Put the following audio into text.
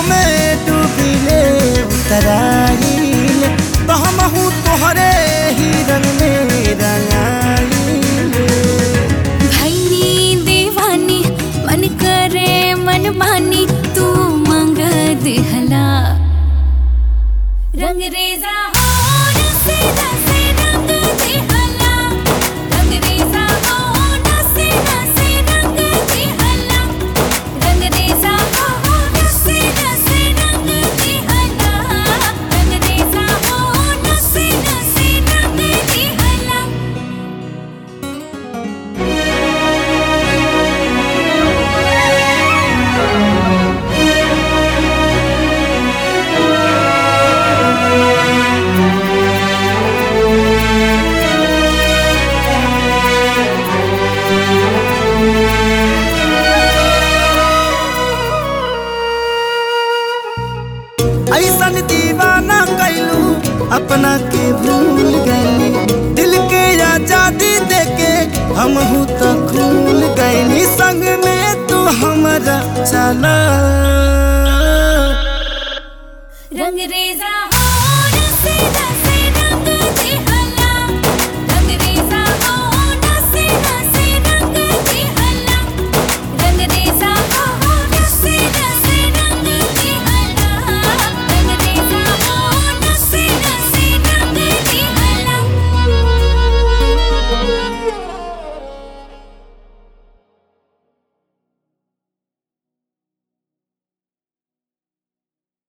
में डूबिले उतराइल तो हमहू तोहरे ही रंग में रंगाइल भैनी दीवानी मन करे मन मानी तू मंग दिहला रंग रेजा होठ से नसे रंग दिहला रंग रेजा होठ से नसे रंग दिहला रंग रेजा होठ से नसे रंग दिहला रंग रेजा होठ से नसे रंग दिहला ऐसन दीवाना कैलू अपना के भूल गईली दिल के आजादी देके हमहू तो खूल गईली संग में तू हमारा चला